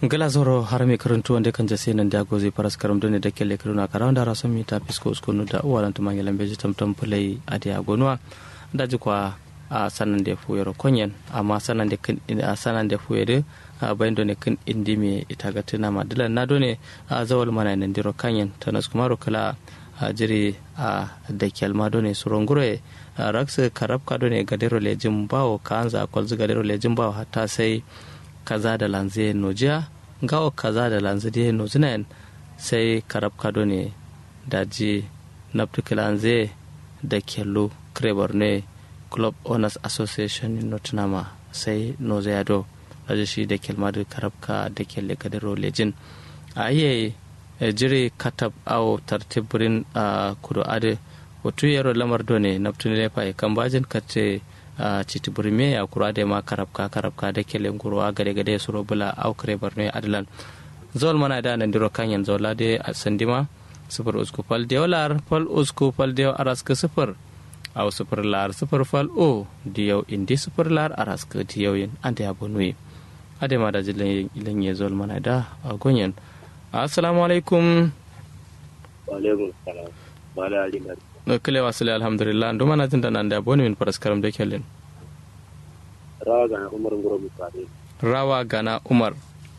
gala zoro har mai karantu wanda kan jase nan da gozi paras karam done da kelle karuna karan da rasan mi ta fisko uskonu da uwalan tuma ngelan beji tamtam pulai ade agonwa da ji kwa a sanan da fu yoro konyen amma sanan da kan a sanan da fu yede a bayan done kan indi me ita ga tana madilan na done a zawal mana nan diro kanyen tanas kuma ro kala a jiri a da kyalma done surongure raksa karabka done gadero lejin bawo kanza kwalzu gadero lejin bawo hatta sai kaza da lanze nojiya gawo kaza da lanze de nozinayen sai karab kado ne daji naptuki lanze da kello krebar ne club owners association in nottingham sai nozayado daji shi da kelma da karabka da kelle kadaro lejin a iya jiri katab awo tartibirin a kudu ade wato yaro lamar done naptuni lefa kan bajin kace a citi burme a kura da ma karabka karabka da kele ngurwa gade gade suro bula au kare barno adlan zol mana da nan diro kanyan zola de sandima sifir usku fal de lar fal usku fal de aras ke sifir au sifir lar sifir fal o diyo indi sifir lar aras ke diyo yin ande abonui ade ma da jilen ilen ye zol mana da gonyen assalamu alaikum wa alaikum salam bala alimar no kile wasile alhamdulillah ndo mana tinda nan da boni min paras karam de kellen rawa gana umar ngoro misali rawa gana umar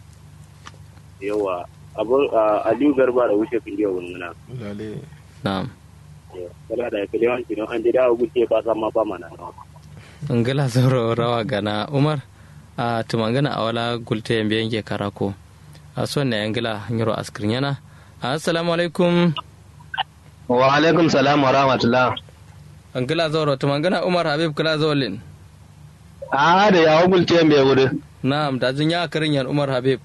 yawa abu aliyu garba da wuce kun jiya wannan lale na'am kala da kale wan kino an jira ugu ce ba sama ba mana ngala zoro rawa gana umar a tumangana awala gulte yambe yanke karako a son na yangila nyoro askrin yana assalamu alaikum wa alaikum salam wa rahmatullah angila zoro tumangana umar habib kala zolin a da ya gulte mai wuri na'am da jin ya karin yan umar habib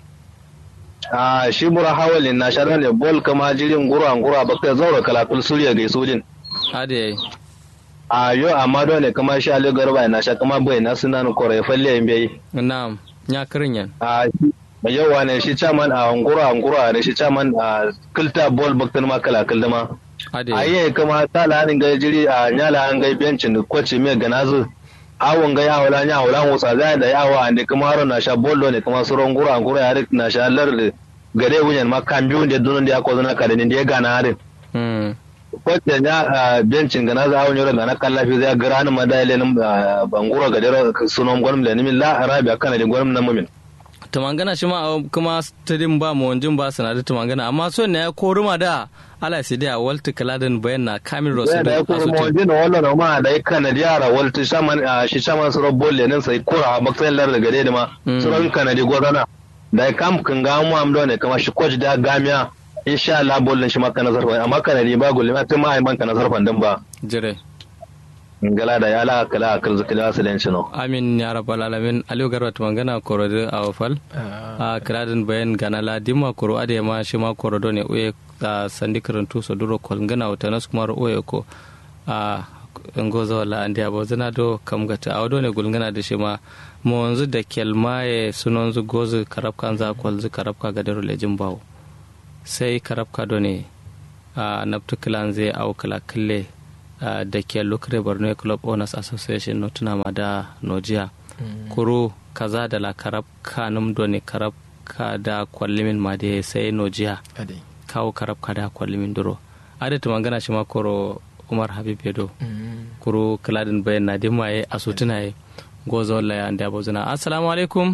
a shi bura hawalin na sharar da bol kama jirin gura gura bakta zaura kalakul suriya ga sojin ade a yo amma dole kama shi ali garba na sha kama bai na sunan kore falle yin bai na'am ya karin yan a yawa ne shi chairman a ngura ngura ne shi chairman a kilta bol bakta ma kalakul dama ade a yi kama tala hanin gai jiri a nyala an gai bencin kwace mai ganazu awon gai awala nya awala musa zai da yawa ande kuma haro na sha bollo ne kuma suron gura gura ya na sha lar gare wunyan ma kan biyu da dunun da ya ko zana kare ne da ya gana harin hmm kwace nya bencin ganazu awon yoro gana kallafi zai gara ni madale nan bangura gadero sunon gwanin da nimin la arabiya kana da gwanin nan mumin tumangana shi ma kuma stadium ba mu wanjin ba sanadu tumangana amma son ne ya koruma da ala sai da walta kaladin bayan na kamil rasu da ya kuma mawajin da wannan ma da ya kanadi yara walta shaman shi shaman suron bolle nan sai kura a baksayin lar da gare da ma suron kanadi gwazana da ya kam kan ga mu amdo ne kama shi kwaji da gamiya insha Allah bollin shi maka nazar amma kanadi ba gulle ma tun ma ai banka nazar fandan ba jire ngala da ya la kala akal zakila salan shi no amin ya rabbal alamin aliyu garba tumangana korode a wafal a kiradin bayan gana la dimma koro ade ma shi ma korodo ne uye a sandi karantu so duro kolngana wata nas kuma uye ko a ngoza wala andi abo zana do kam gata awdo ne gulngana da shi ma mo wanzu da kelmaye sunonzu gozu karabka za kwalzu karabka gadaro lejin bawo sai karabka do ne a naftu kilan zai au kala kille da ke lukre borno club owners association no tuna ma da nojiya kuro kaza da la karab kanum do ne karab ka da kwallimin ma da sai nojiya ade kawo karab ka da kwallimin duro adatu mangana shi ma koro umar habib yedo kuro kaladin bayan na dimma ye asutuna ye gozo walla ya anda bozuna assalamu alaikum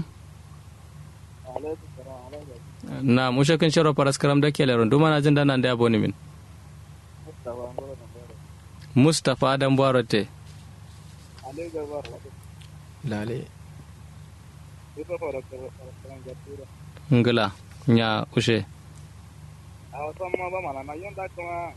na mushakin shiro paras karam da ke leron duma na jin dana da aboni min mustapha adam barote lale ngila nya ushe a wasan ma ba mana na yanda kuma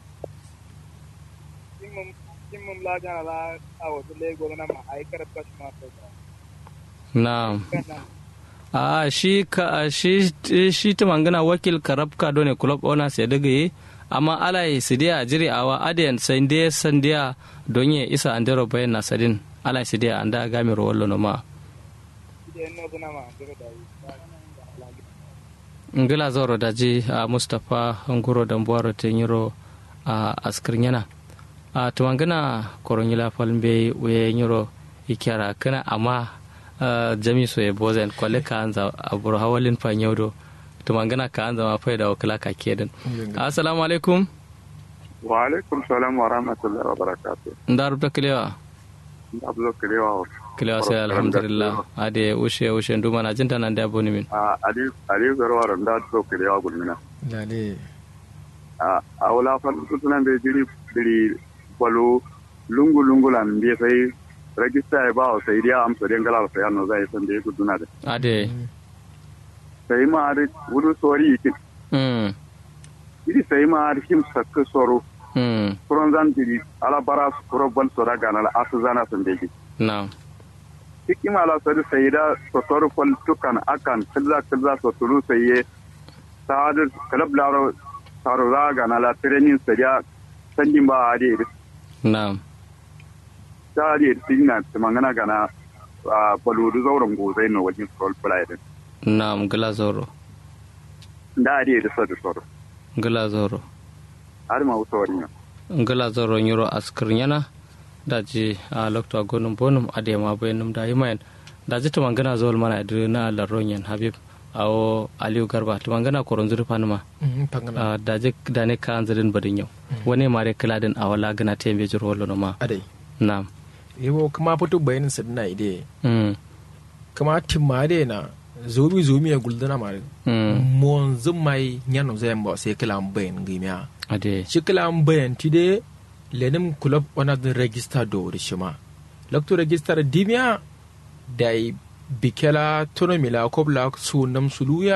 kimum kimum la jana la a wasu lego na ma ai karfa shi ma sai na a shi ka shi shi ta mangana wakil karabka done club owners ya daga yi amma ala yi sidiya jiri awa adiyan sande sandiya don ya isa andero bayan na sadin ala sidiya anda gami ro wallo no ma idan no zuna ma jira da yi ngila zoro daji a mustapha nguro dambuwaro te nyiro a askir yana a tumangana koronyila falmbe we nyiro ikyara kana amma jami so e bozen kwale ka anza abur hawalin fa nyawdo tumangana ka an zama faida wa kala ka kedin assalamu alaikum wa alaikum salam wa rahmatullahi wa barakatuh nda rubta kilewa ablo kilewa kilewa sai alhamdulillah ade ushe ushe nduma na jinta nan da boni min a ali ali garwa randa to kilewa gulmina lale a a wala fa tunan be jiri biri balo lungu lungu lan be sai rajista ya ba wa sai dia amsa den gala sai anno zai san da guduna da ade sai ma ari wudu sori yikin mm iri sai ma ari him sakka soro mm kuron zan jiri ala bara kuro bal sora gana la asu zana san da na cikin ala sari sai da sotor fal tukan akan kilza kilza soturu sai ye sa'adar kalab laro taro raga na la training sai ya sanjin ba ade na ta ade tinna mangana gana a baludu zauren gozai no wajen sol play din na ngala zoro da ade da sadu soro ngala zoro har ma usori na ngala zoro nyuro askir nyana daji a lokto gonum bonum ade ma bayanum da yimayen daji to mangana zol mana idri na la ronyen habib awo aliyu garba to mangana koron zuri fanuma pangana a daji dane ka anzirin badin yau wani mare kiladin a wala gana tembe jiro wallo no ma adai na yabo kuma fito bayanin sadina ide mm kama timma ade na zomi zomi ya guldana mare mm mon zumai nyano zai mbo sai kila bayan gimiya ade shi kila bayan tide lenim club wana da register do rishima lokto register dimiya da bikela tono mila kobla su nam suluya